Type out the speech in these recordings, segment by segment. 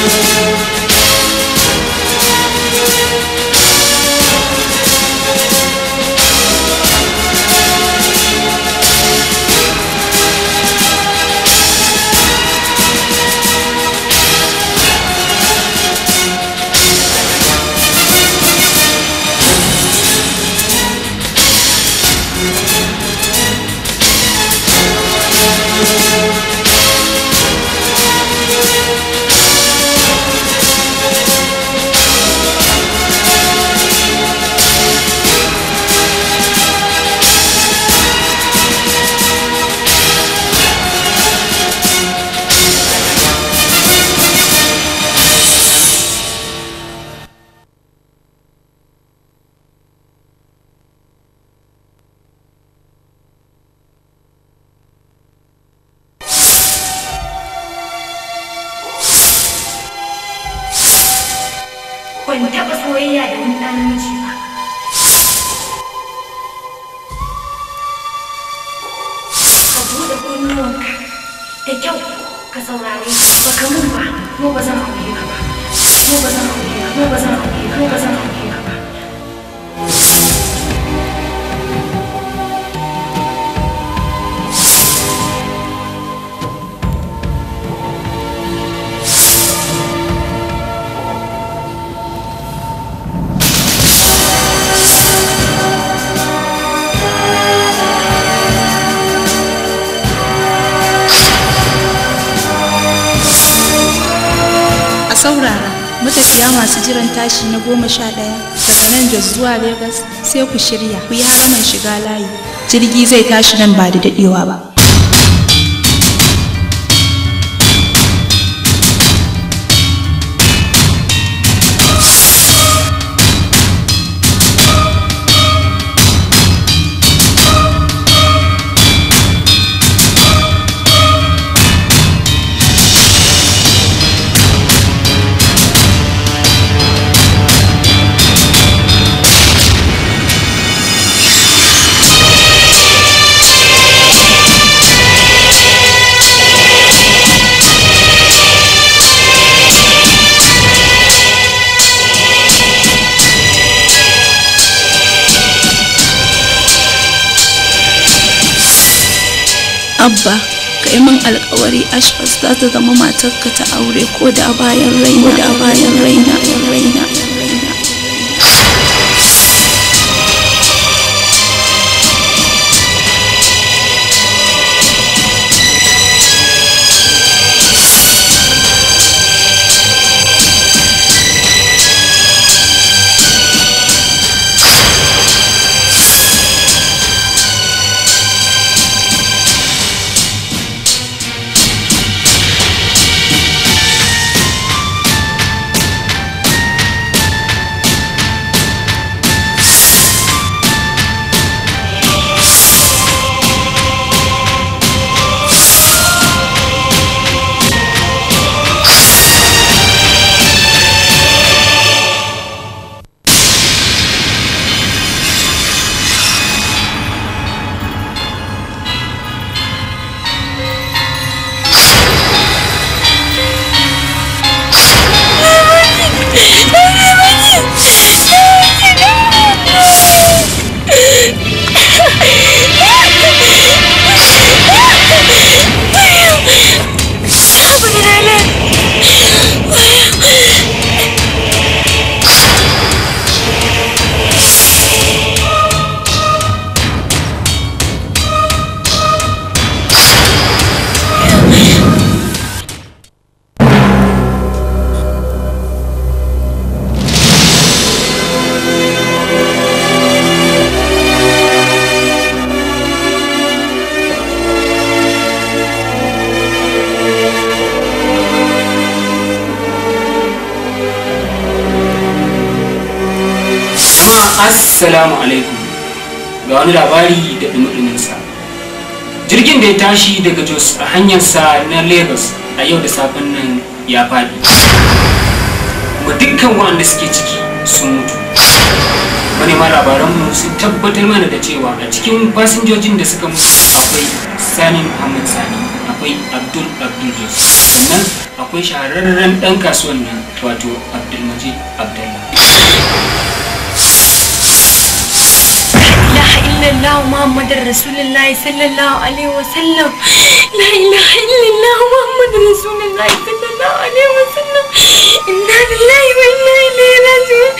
ban taɓa soyayya da wani ɗan namiji ba. Ka buɗe kunnuwanka da kyau ka saurare ba ka mun ba mu ba zan aure ka ba. Mu ba zan aure ka mu ba zan aure ka mu ba zan aure ka ba. a saurara matafiya masu jiran tashi na goma sha ɗaya daga nan jos zuwa Legas sai ku shirya ku yi haraman shiga layi jirgi zai tashi nan ba da daɗewa ba abba ka yi min alkawari ashfas za ta zama matarka ta aure ko da bayan raina da bayan raina raina raina jama'a assalamu alaikum ga wani labari da dumuduninsa jirgin da ya tashi daga jos a hanyarsa na lagos a yau da safen nan ya faɗi kuma dukkan waɗanda suke ciki sun mutu manema labaranmu sun tabbatar mana da cewa a cikin fasinjojin da suka mutu akwai sani muhammad sani akwai abdul abdul jos sannan akwai akwai shahararren ɗan kasuwan nan wato abdulmajid abdullah لا إله إلا الله محمد رسول الله صلى الله عليه وسلم لا إله إلا الله محمد رسول الله صلى الله عليه وسلم إنا لله وإنا إليه راجعون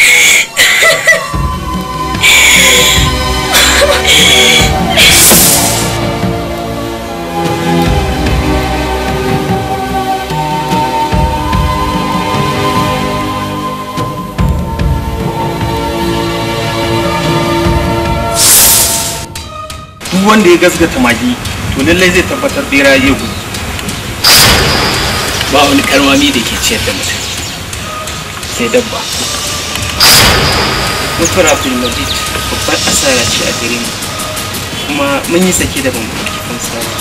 duk wanda ya gasgata magi to lallai zai tabbatar bera ya gudu ba wani karmami da ke ciyar da mutum sai dabba mutuwar abdulmajid babbar asara ce a gare mu kuma mun yi sake da ban ɗauki fansa ba.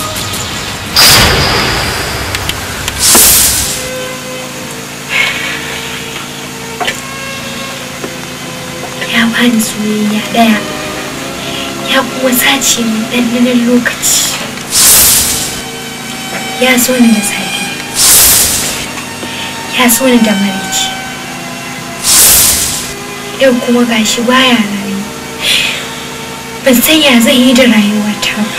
ya bani soyayya ɗaya ya kuma sace min ɗanɗanon lokaci ya so ni da safe ya so ni da maraice yau kuma gashi baya rayu ban san ya zai yi da rayuwata ba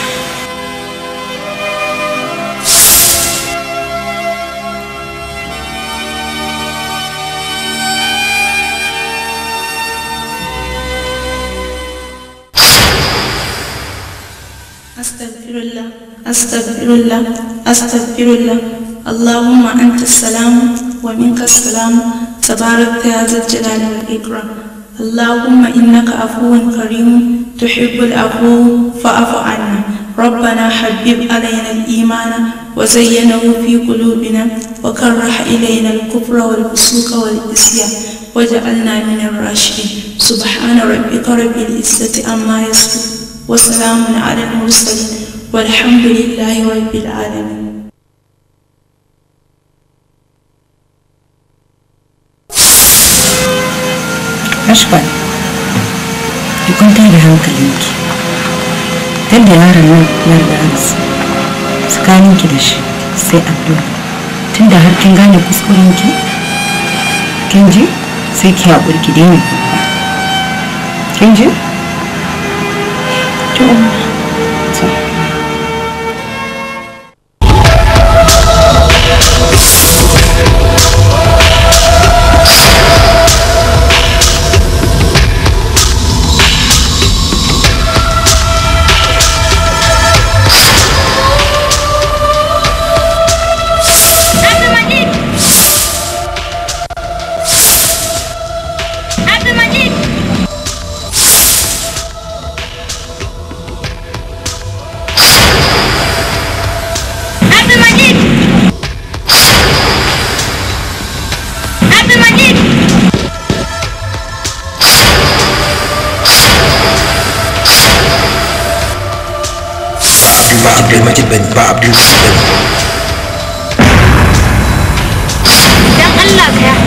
أستغفر الله أستغفر الله أستغفر الله اللهم أنت السلام ومنك السلام تبارك يا ذا الجلال والإكرام اللهم إنك عفو كريم تحب العفو فاعف عنا ربنا حبب علينا الإيمان وزينه في قلوبنا وكره إلينا الكفر والفسوق والعصيان وجعلنا من الراشدين سبحان ربك رب العزة عما يصفون وسلام على المرسلين والحمد لله رب العالمين Ashbal, ki kwantar da hankalinki. Tunda yaron nan ya riga ya rasu, tsakaninki da shi sai addu'a. Tunda har kin gane kuskurenki, kin ji sai ki haƙuri ki daina kuka. Kin ji? To, to. Abdulmajid! Abdulmajid! Abdulmajid! Abdulmajid! ba abdulmajid bane ba abdulmajid bane Dan Allah ka ya.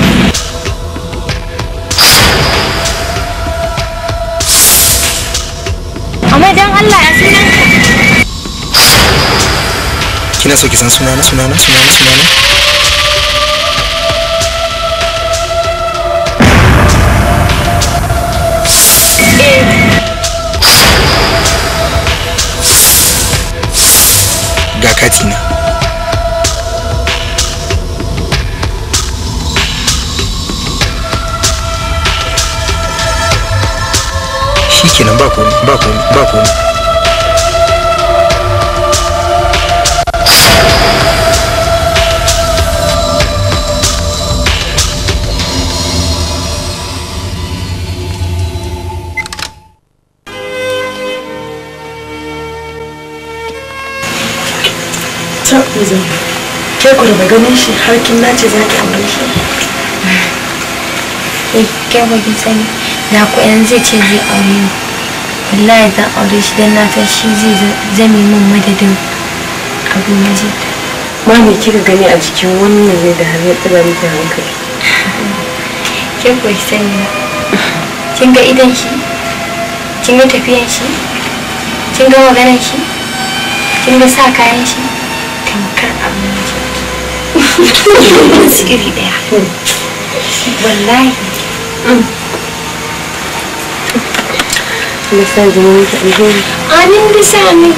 Amma dan Allah ya sunan ka. kina so ki san sunana sunana sunana sunana ga katina shi kenan ba komai ba komai ba komai ta uzun ke ku daga ganin shi har kin nace za ki aure shi Eh, kai ba ki sani. Da ku yanzu zai ce zai aure ni. Wallahi zan aure shi dan na san shi zai zame min madadin Abdulmajid. ma me kika gani a jikin wannan ne da har ya tsira miki hankali Ke ku ki sani ba. Kin ga idan shi? Kin ga tafiyan shi? Kin ga maganar shi? Kin ga sa kayan shi? Tamkar Abdulmajid. su iri daya wallahi Allah sa zama miki alheri amin da sa amin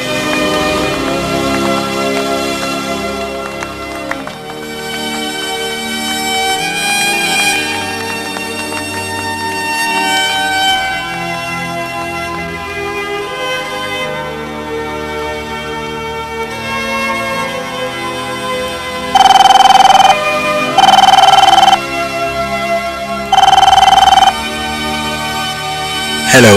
hello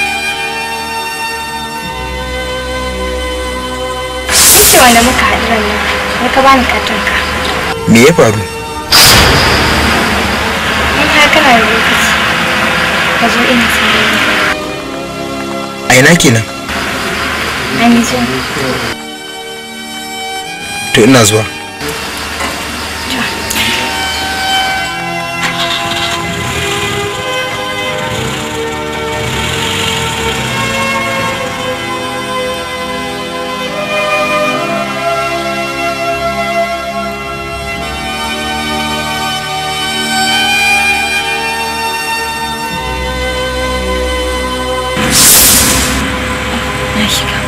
cewa da muka haɗu nan har ka bani katonka me ya faru in har kana da lokaci ka zo ina sauri a ina kenan an yi zuwa to ina zuwa na shiga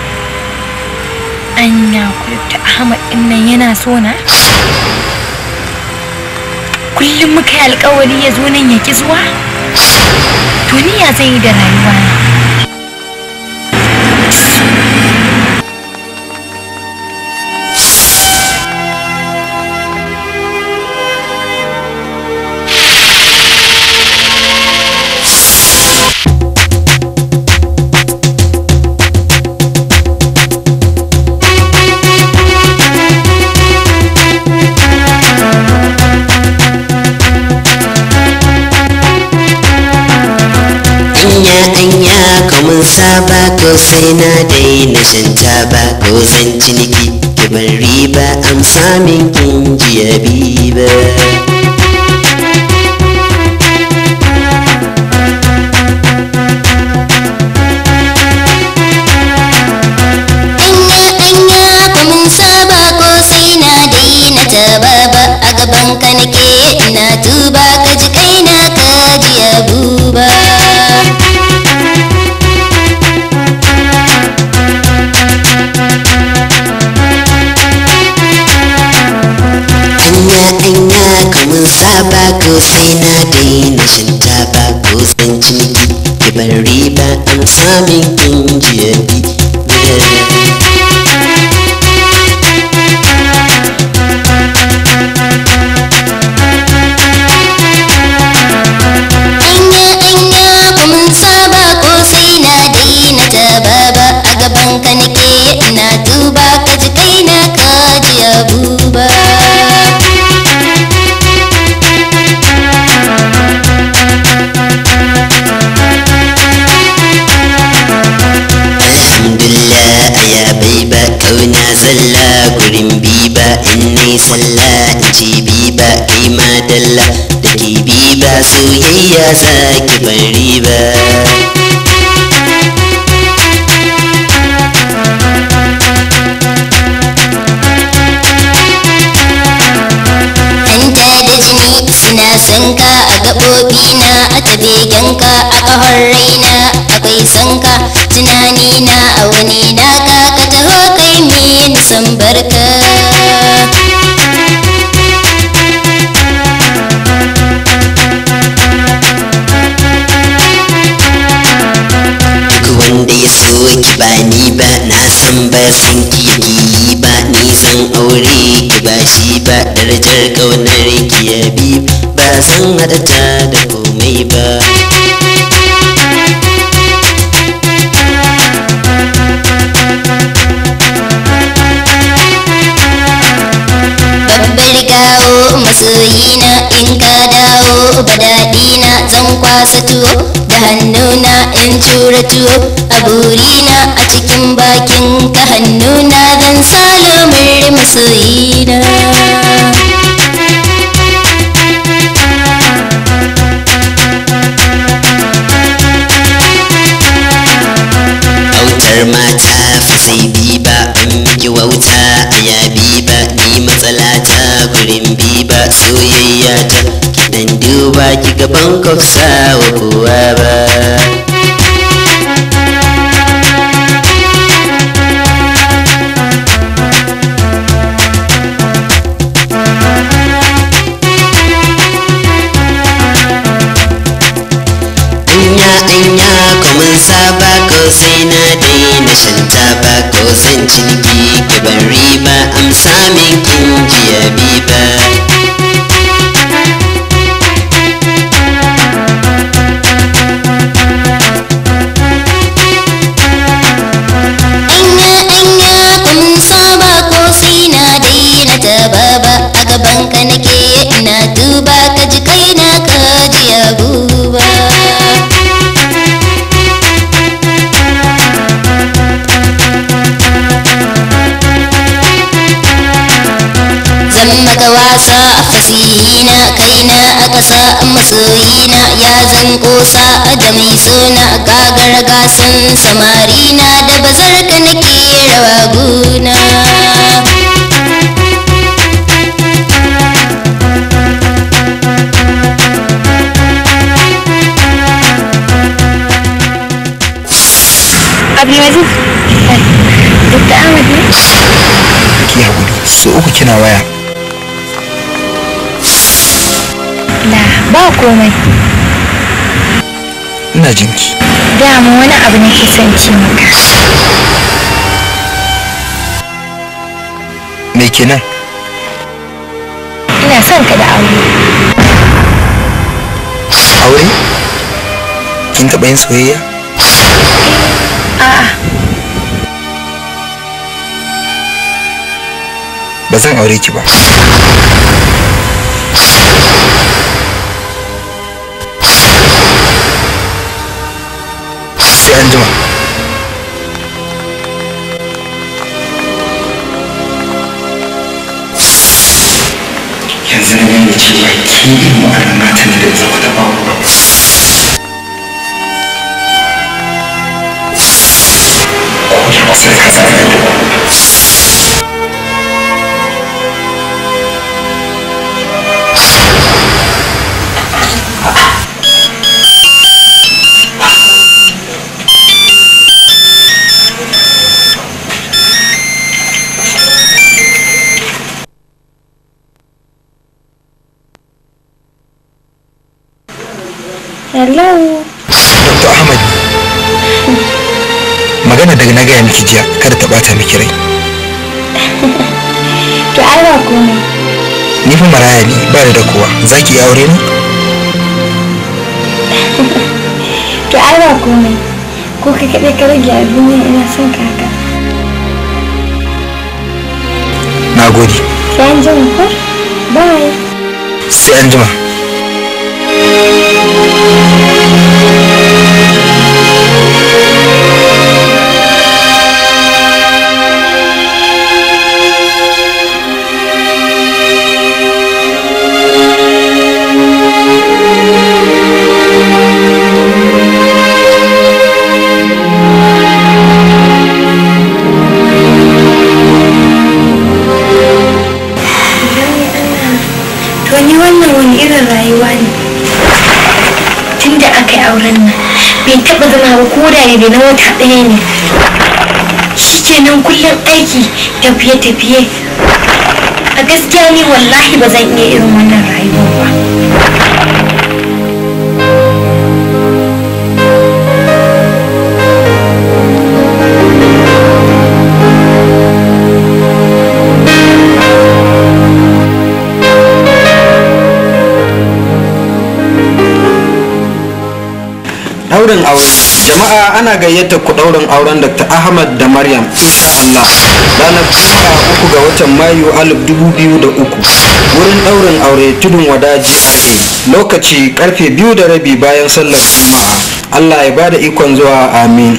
anya da ahmad din nan yana so na kullum muka yi alkawari ya zo nan ya ki zuwa to ni ya zan yi da rayuwa na anya anya kamun saba ko sai na daina shan taba ko zan ciniki kibar riba amsa min kin jiya biba anya anya kuma saba ko sai na daina taba ba a gaban ka nake ina tuba ka ji kaina ka ji abuba anya anya kamun saba ko sai na daina shan taba ko zan ciniki kibar riba amsa min kin jiya biba anya anya kuma saba ko sai na daina taba ba a gaban ka nake ina tuba ka ji kaina ka ji abuba alhamdulillah aya bai ba kauna zalla gurin biba in nai sallah in ci biba kai ma dalla da ke biba soyayya za ki bari ba hanta da jini suna sanka a gaɓoɓi na a tabegenka a ƙahon raina akwai sanka tunani na a wani naka ka taho kai min san barka duk wanda ya so ki ba ni ba na san ba san ki yake yi ba ni zan aure ki ba shi ba darajar kaunar ki ya bi ba zan haɗa ta da komai ba babbar gawo masoyina in ka dawo ba daɗina zan kwasa tuwo da hannuna in cura tuwo a burina a cikin bakin ka hannuna zan salamar masoyina autar mata fa sai bi ba in miki wauta a yabi ba ni matsala ta gure soyayya ta kidan duba ki gaban kwafsa wa kowa ba anya anya kuma saba ko sai na daina shan taba ko zan ciniki ki ban riba amsa min kin jiya biba anya anya kun saba ko sai na daina ta baba a gaban ka nake ina duba ka ji kaina ka ji abuba zan maka wasa a fasihina kaina a ƙasa masoyina ya zan ƙosa da mai suna gagar gasan samarina da bazar ka nake rawa guna Abdulaziz, Dr. Ahmad ne? ki haƙuri so uku kina waya La, ba komai. ina jinki Dama wani abu na ke son ci maka. me kenan Ina son ka da aure. aure kin taɓa yin soyayya A'a, ba zan aure ki ba sai an jima yanzu na gane cewa ki irin wa'annan matan da zama da babu ba ko da ba sai ka zama da ba hello. Dr. Ahmad magana daga na gaya miki jiya kada ta bata miki rai To ai ba komai. ni fa maraya ne ba da kowa za ki yi aure ne To ai ba komai. Ko ka kaɗai ka rage a duniya ina son ka haka. na gode Sai an jima ko? Bye. sai an jima To ni wannan wani irin rayuwa ne. Tun da aka yi auren nan bai taɓa zama ba ko da ne na wata ɗaya ne. Shi kenan kullum aiki tafiye-tafiye. A gaskiya ni wallahi ba zan iya irin wannan rayuwar ba. Daurin aure jama'a ana gayyata ku daurin auren Dr. Ahmad da Maryam insha Allah ranar Juma'a uku ga watan Mayu alif dubu biyu da uku wurin daurin aure tudun wada GRA lokaci karfe biyu da rabi bayan sallar Juma'a Allah ya bada ikon zuwa amin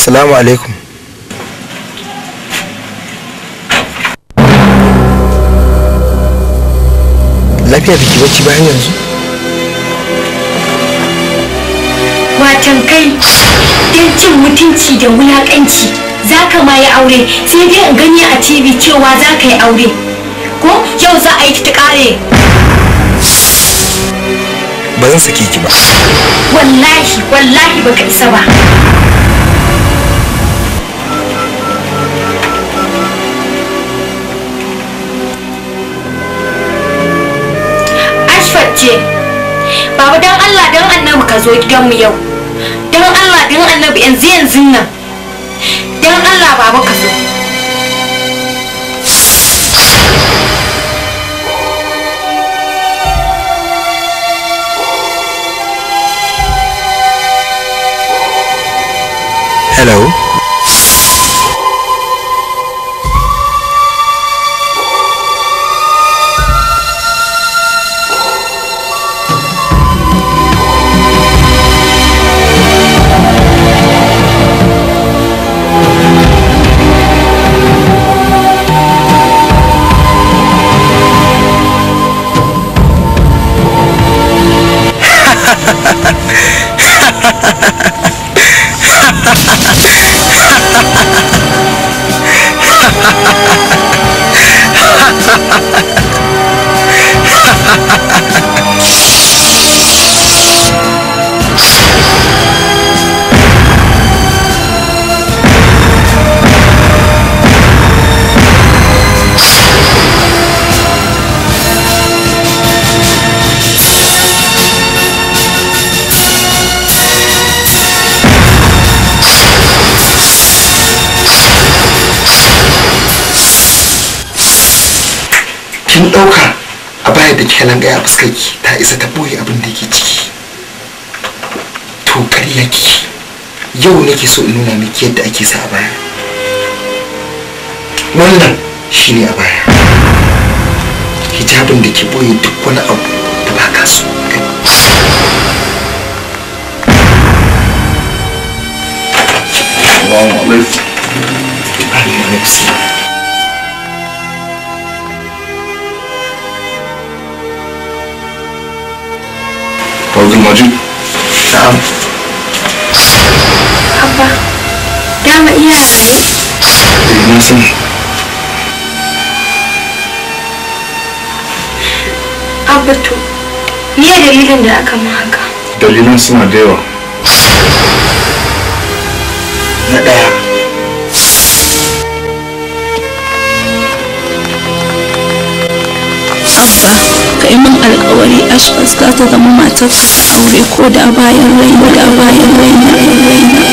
salamu alaikum lafiya biki bacci bayan yanzu watan kai don cin mutunci da wulakanci za ka ma yi aure sai dai in gani a tv cewa za ka yi aure ko yau za a yi ta kare ba zan sake ki ba wallahi wallahi baka isa ba ashfat ce baba don allah don annabi ka zo gidanmu yau don allah don annabi yanzu yanzu nan don allah baba ka zo hello kin ɗauka a baya da kika langa a fuskarki ta isa ta boye abin da ke ciki to ƙarya ki yau nake so in nuna miki yadda ake sa a baya wannan shine a baya hijabin da ke boye duk wani abu da ba ka so Assalamu alaikum. Alaikum salam. Abdul Majid. Na'am. abba dama iya raye Eh, na sani. abba to me dalilin da aka ma haka Dalilan suna da yawa. Na ɗaya. abba ka yi min alkawari ashkas za ta zama matar aure ko da bayan raina da bayan raina raina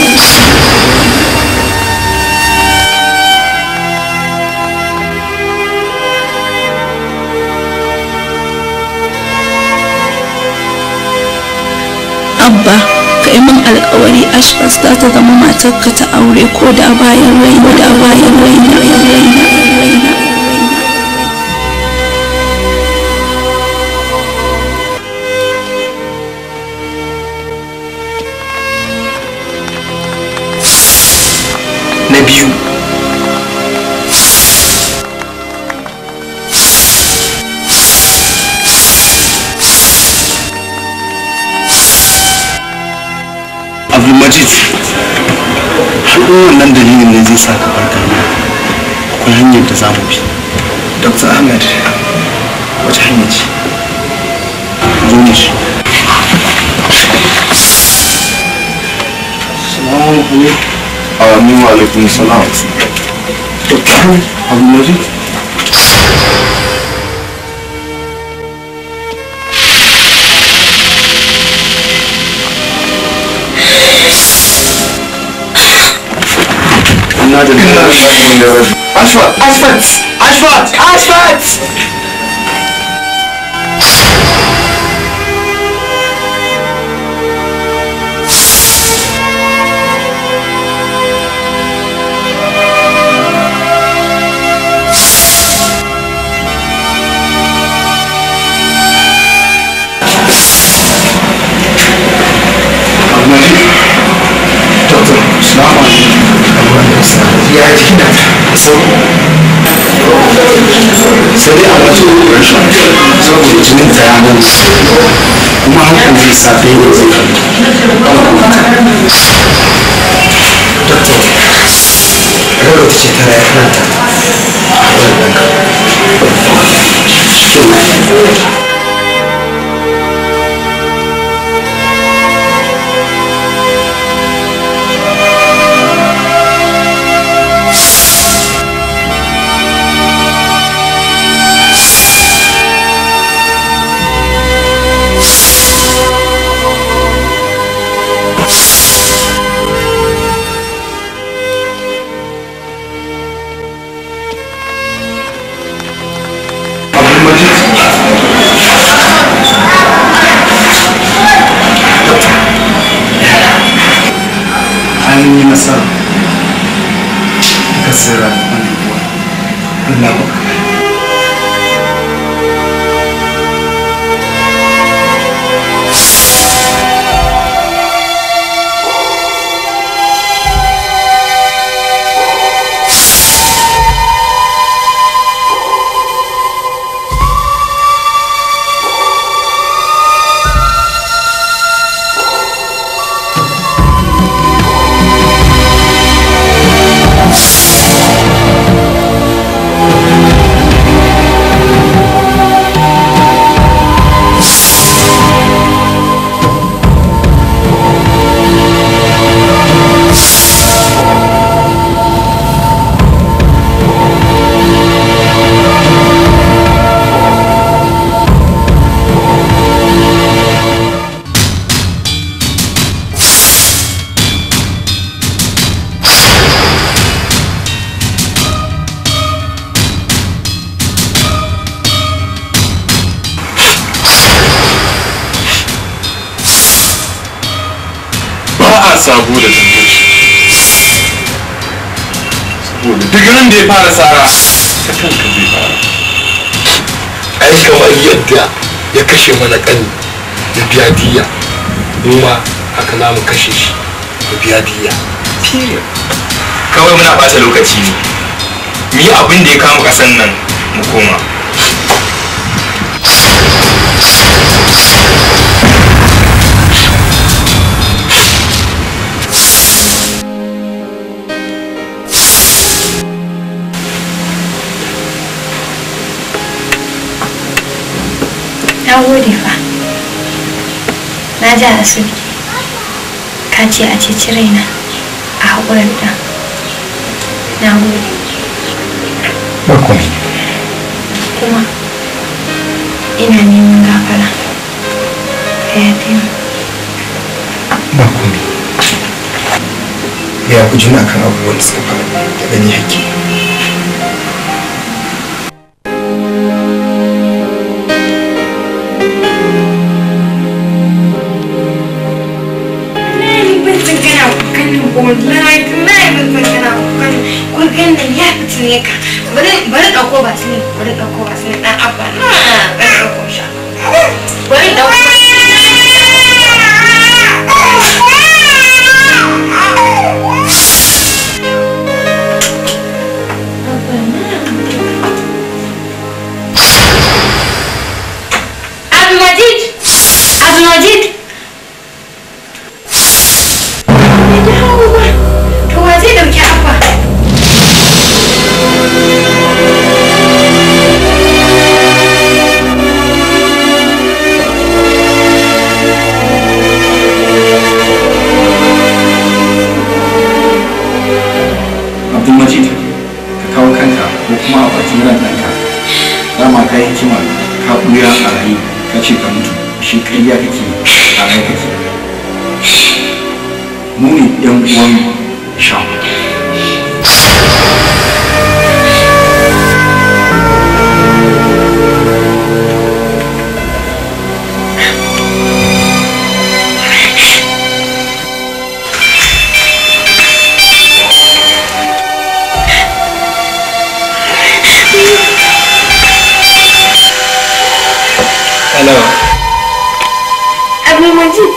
abba ka yi min alkawari ashkas za ta zama matarka ta aure ko da bayan raina da bayan raina raina raina Na biyu. Abdulmajid, haɗin wannan dalilin ne zai sa ka farka ne. Akwai hanyar da za mu bi. Dr. Ahmed, wace hanya ce? Zo mu shi. Salamu alaikum. Amin wa alaikum salam. Dr. Ahmed, Abdulmajid. Ina da Ashfat! Ashfat! Ashfat! Ashfat! Abdulmajid! Doctor, salamu alaikum. sauri sai dai a mace rashin saboda jinin ta ya nan kuma hakan zai sa ta yi da zai doktor rarra ta ce tara ya karanta a wannan an yi nasara ka tsira wannan kuwa Allah ba ba a sabo da zangaci saboda duk ran da ya fara tsara ta kanka zai fara ai kamar yadda ya kashe mana kan da biya diya mu ma haka za mu kashe shi da biya diya kawai muna bata lokaci ne mu yi abin da ya kama kasan nan mu koma na gode fa na ji a asibiti ka ce a ceci raina a haƙurar da na gode ba komai kuma ina neman gafara ka yafe mu ba komai ya ku juna kan abubuwan da suka faru da gani hakki wallahi tallahi ban san kana kukan kurgan nan ya fitine ka bari bari dauko ba su ne bari dauko ba su ne dan abba na bari dauko sha bari dauko Abdulmajid Abdulmajid To wa zai dauki abba? abdulmajid ka kawo kanka ko kuma a bakin ran ɗanka dama ka yi hikima ka ɓuya a rayu ka ce ka mutu shi ƙarya kake a rai kake mu ne ɗan uwan sha Hello. Abdulmajid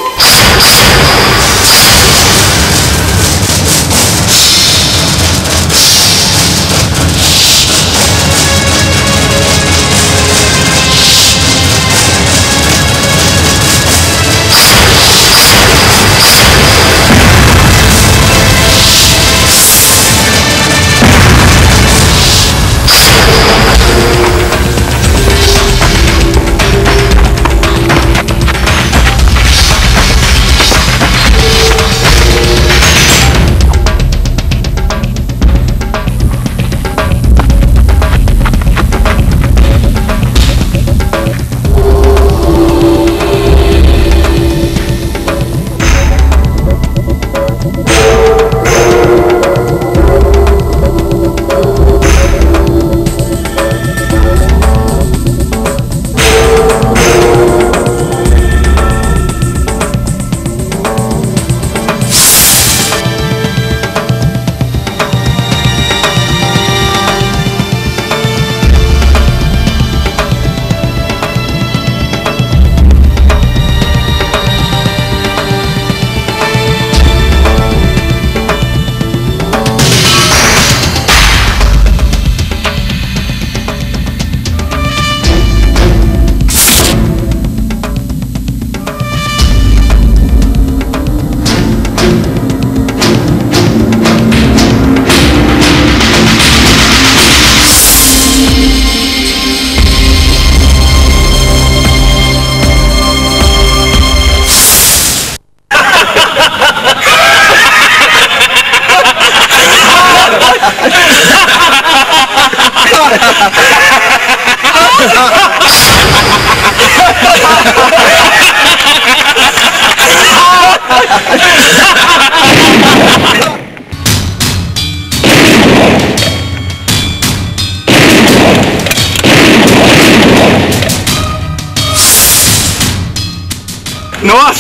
nawas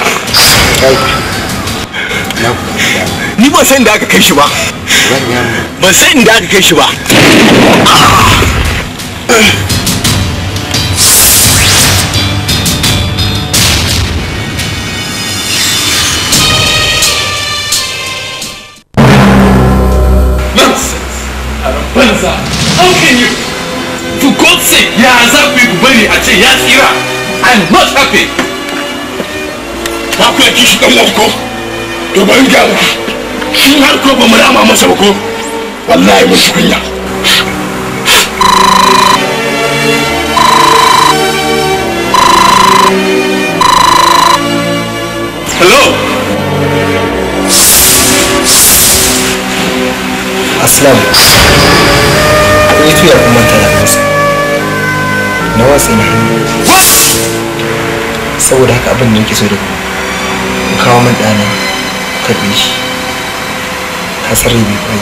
ni ban san da aka kai shi ba ban san inda aka kai shi ba Nonsense! Aron banza! How can you? For God's sake, ya za ku yi ku bari a ce ya tsira? I'm not happy! ba ku yaki shi dan ko to ban ga muku shi har ko ba mu rama masa ba ko wallahi mun ci kunya Hello? aslam kun yi tuya kuma ta masa na watsi na hannu saboda haka abin da yake so da ku ku kawo min ɗana ku karɓe shi ka tsare bai kwai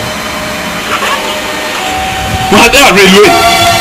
Mu haɗu a railway.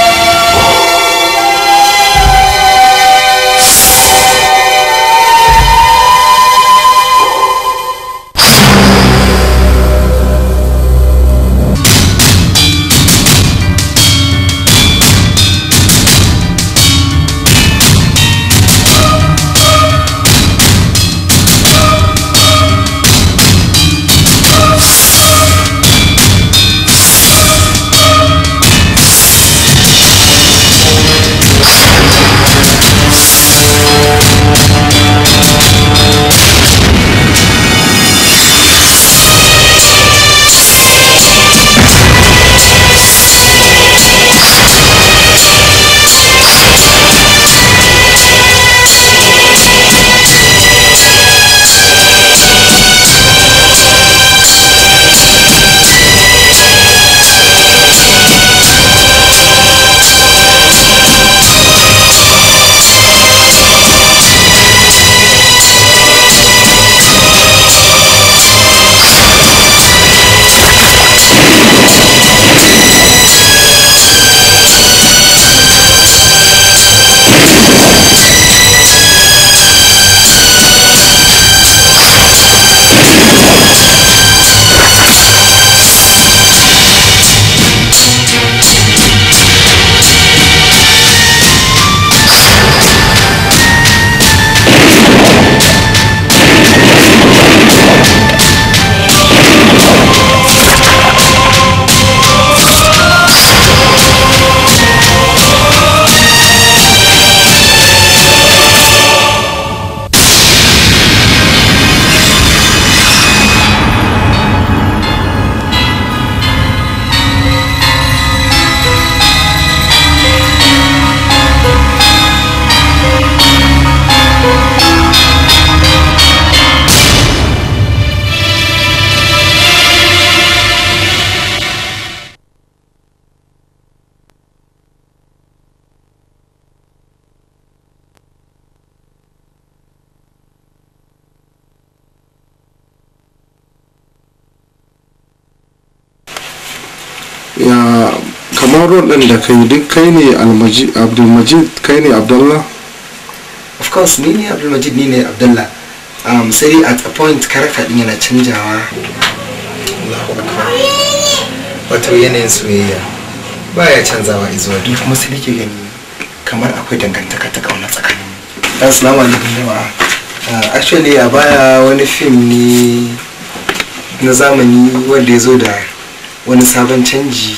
ya kamar rol ɗin da kai duk kai ne almaji abdulmajid kai ne abdullah of course ni ne abdulmajid ni ne abdullah um, sai dai at a point character din yana canjawa Allahu akbar wato yanayin soyayya baya canzawa izuwa duk kuma sai nake gani kamar akwai dangantaka ta kauna tsakanin assalamu alaikum jama'a uh, actually a baya wani fim ne na zamani wanda ya zo da wani sabon canji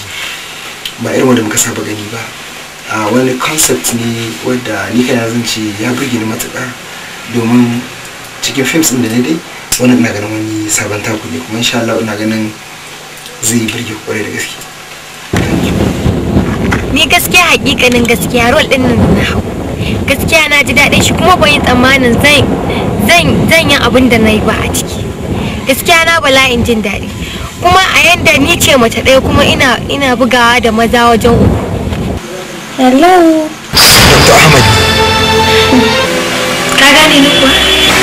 ba irin wanda muka saba gani ba a wani concept ne wadda ni kana zan ce ya burge ni matuƙa domin cikin films ɗin da na dai wani ina ganin wani sabon taku ne kuma insha Allah ina ganin zai burge ku kwarai da gaske ni gaskiya hakikanin gaskiya rol din nan na hau gaskiya na ji daɗin shi kuma ban yi tsammanin zan zan zan yi abin da na yi ba a ciki gaskiya na bala'in jin daɗi kuma a yanda ni ce mace ɗaya kuma ina ina bugawa da maza wajen uku hello Dr. Ahmad ka gane ni kuwa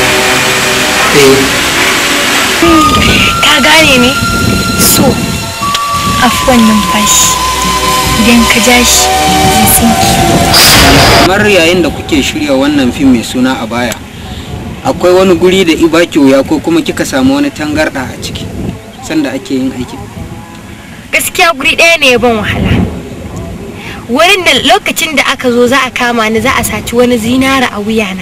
ka gane ne so afuwan numfashi idan ka ja shi zai tsinki kamar yayin da kuke shirya wannan fim mai suna a baya akwai wani guri da ibaki wuya ko kuma kika samu wani tangarɗa a ciki sanda ake yin aikin gaskiya guri ɗaya ne ya ban wahala wurin da lokacin da aka zo za a kama ni za a saci wani zinara a wuyana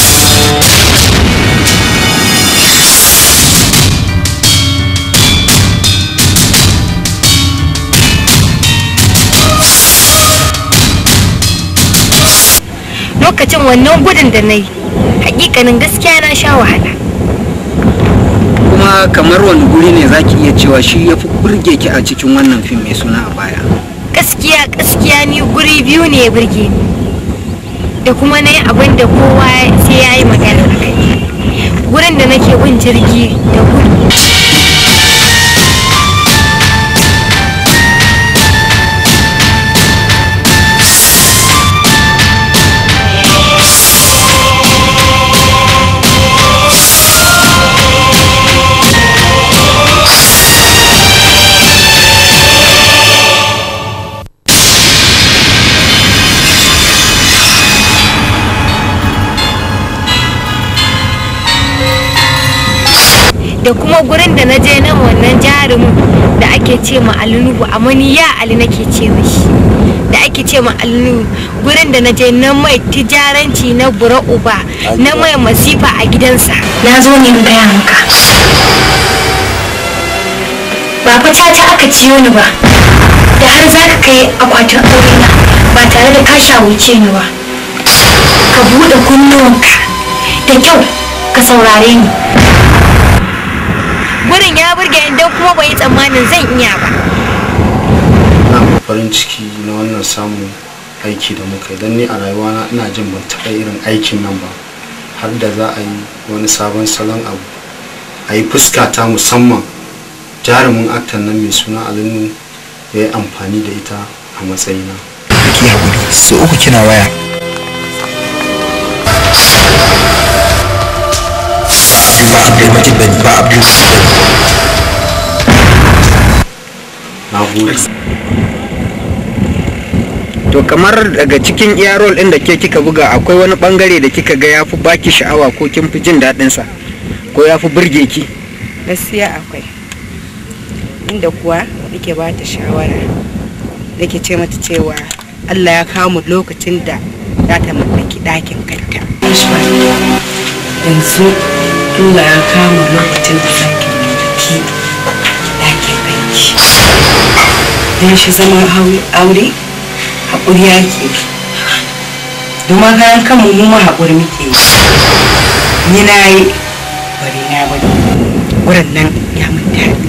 lokacin wannan gudun da na yi hakikanin gaskiya na sha wahala kuma kamar wani guri ne zaki iya cewa shi ya fi burge ki a cikin wannan fim mai suna a baya gaskiya gaskiya ni guri biyu ne ya burge ni da kuma na yi abin da kowa sai ya yi magana a kai gurin da nake bin jirgi da gudu da kuma gurin da na je nan wannan jarumin da ake ce ma alinuhu amma ni ya ali nake ce mishi da ake ce ma alinuhu gurin da na je na mai tijaranci na bura uba na mai masifa a gidansa na zo ne in gaya maka ba fa ta aka ciyo ni ba da har za ka kai akwatin aurena ba tare da ka shawuce ni ba ka buɗe kunnuwanka da kyau ka saurare ni gurin ya burge ni don kuma bai yi tsammanin zan iya ba na farin ciki na wannan samun aiki da muka yi don ni a rayuwana ina jin ban taɓa irin aikin nan ba har da za a yi wani sabon salon abu a yi fuska ta musamman jarumin aktan nan mai suna alinu ya yi amfani da ita a matsayina ki haƙuri so uku kina waya ba abdulmajid bane ba abdulmajid bane na gode to kamar daga cikin iya rol ɗin da ke kika buga akwai wani bangare da kika ga ya fi baki sha'awa ko kin fi jin daɗin sa ko ya fi burge ki gaskiya akwai inda kuwa nake ba ta shawara nake ce mata cewa Allah ya kawo mu lokacin da za ta mallaki ɗakin kanta yanzu Allah ya kawo mu lokacin da za ki mallaki ɗakin kanki don shi zama aure haƙuri yake domin kayan kanmu mu ma haƙuri muke yi ni na yi bari na bari wurin nan ya mun daɗi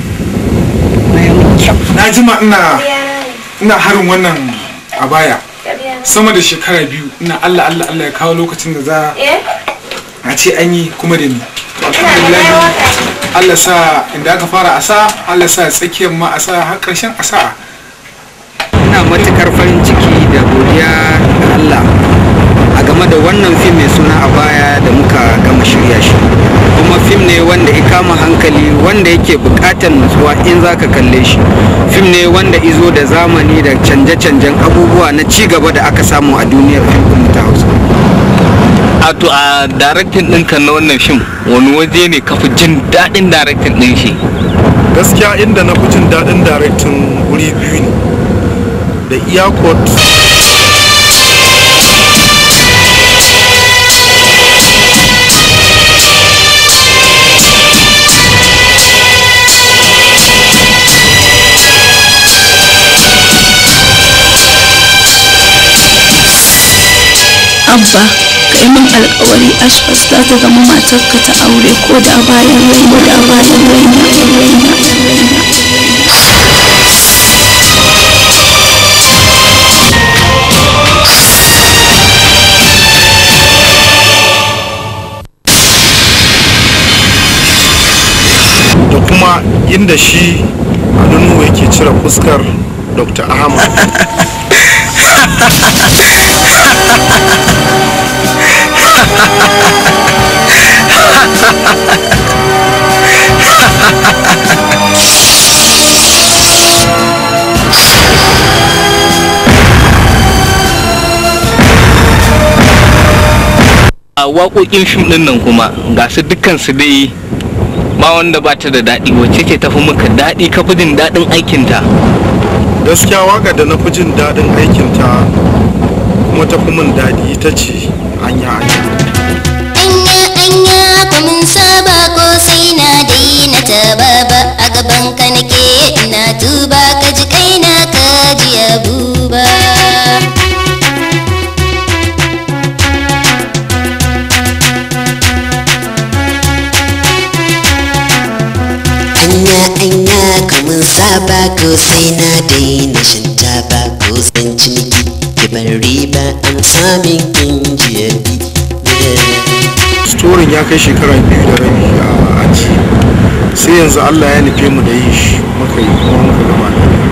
na jima ina ina harin wannan a baya sama da shekara biyu ina allah allah allah ya kawo lokacin da za a ce an yi kuma da ni alhamdulillah allah sa inda aka fara asa allah sa tsakiyar ma asa har karshen asa ina matukar farin ciki da godiya ga Allah a game da wannan fim mai suna a baya da muka gama shirya shi kuma fim ne wanda ya kama hankali wanda yake bukatar nutsuwa in zaka kalle shi fim ne wanda izo da zamani da canje-canjen abubuwa na ci gaba da aka samu a duniyar fim ɗin ta hausa a to a daraktin ɗinka na wannan fim wani waje ne ka fi jin daɗin daraktin ɗin shi gaskiya inda na fi jin daɗin daraktin wuri biyu ne da iyakot abba ka yi min alkawari ashbas za ta zama matarka ta aure ko da bayan raina da bayan raina raina raina da kuma inda shi alunu yake cire fuskar dr ahmad a waƙoƙin fim ɗin nan kuma ga su dukkan su dai ba wanda ba ta da daɗi wacce ce tafi maka daɗi ka fi jin daɗin aikinta gaskiya waka da na fi jin daɗin aikinta kuma ta fi min daɗi ita ce anya anya anya anya ku mun saba ko sai na daina taba ba a gaban ka nake ina tuba ka ji kaina ka ji abuba anya anya kamun saba ko sai na daina shan taba ko san ciniki ki bar riba an samin injiya storin ya kai shekara biyu da rabi a aji sai yanzu allah ya nufe mu da yin shi muka yi kuma muka gaba da